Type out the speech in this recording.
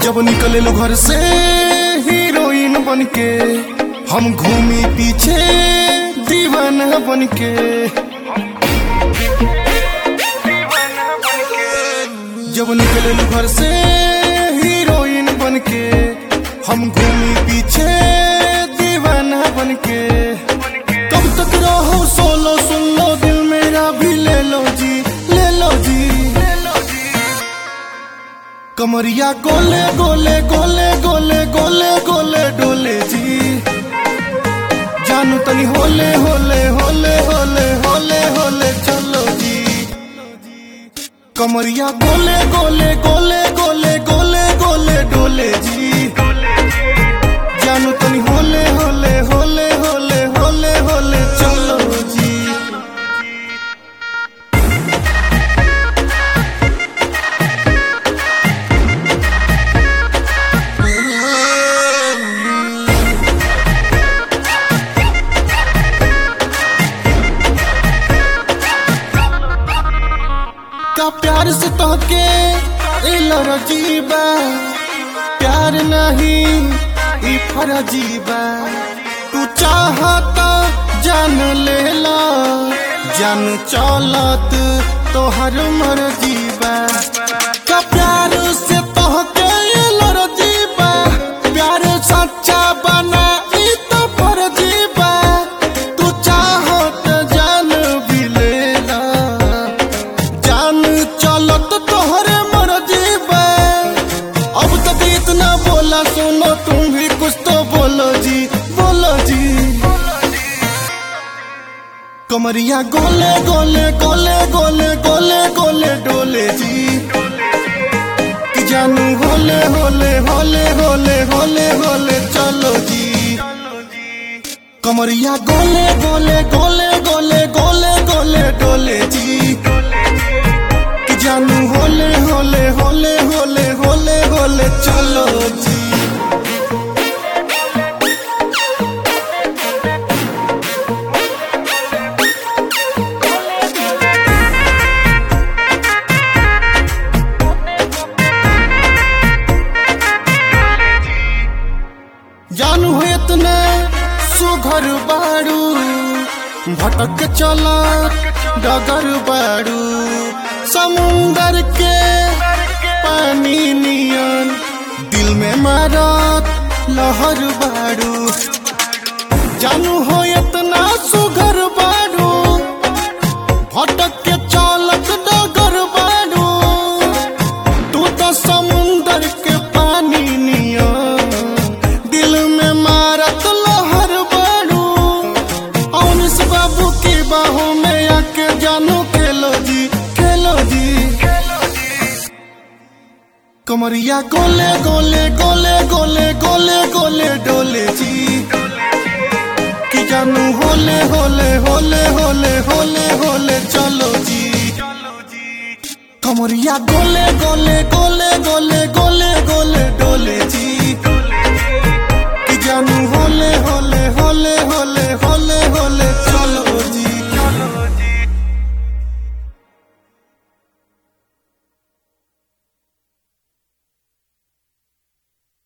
जब निकले लो घर से हीरोइन बन के हम घूमी पीछे दीवाना बन के जब निकले लो घर से हीरोइन बन के हम घूमी पीछे दीवाना बन के कब तक रहो सोलो सुन लो दिल मेरा भी ले लो जी ले लो जी कमरिया गोले गोले गोले गोले गोले गोले डोले जी जानू तनी होले होले होले होले होले होले चलो जी कमरिया गोले गोले गोले गोले गोले गोले डोले जी जानू तनी होले होले होले होले होले होले चलो जी का प्यार से तोके इलर जीबा प्यार नहीं ई फरजीबा तू चाहता जान ले ला जान चलत तोहर मर्जीबा का प्यार से तोहके इलर जीबा प्यार सच्चा बना ई तो फरजीबा तू चाहत जान भी ले ला जान चलत तोहरे मर्जी बे अब तक इतना बोला सुनो तुम भी कुछ तो बोलो जी बोलो जी कमरिया गोले गोले गोले गोले गोले गोले डोले जी कि जानू होले होले होले होले होले होले चलो जी कमरिया गोले गोले गोले गोले गोले गोले डोले जी कि जानू होले होले होले होले होले होले चलो जी जानू हो इतने सुघर बाड़ू भटक चला डगर बाड़ू समुंदर के पानी नियन दिल में मारत लहर बाड़ू जानू हो इतना सुघर बाड़ू भटक के चालत डगर बाड़ू तू तो समुंदर के पानी नियन दिल में मारत लहर बाड़ू औनिस बाबू की बाहों में आके जानू खेलो जी खेलो जी कमरिया गोले गोले गोले गोले गोले गोले डोले जी कि जानू होले होले होले होले होले होले चलो जी कमरिया गोले गोले गोले गोले गोले गोले डोले जी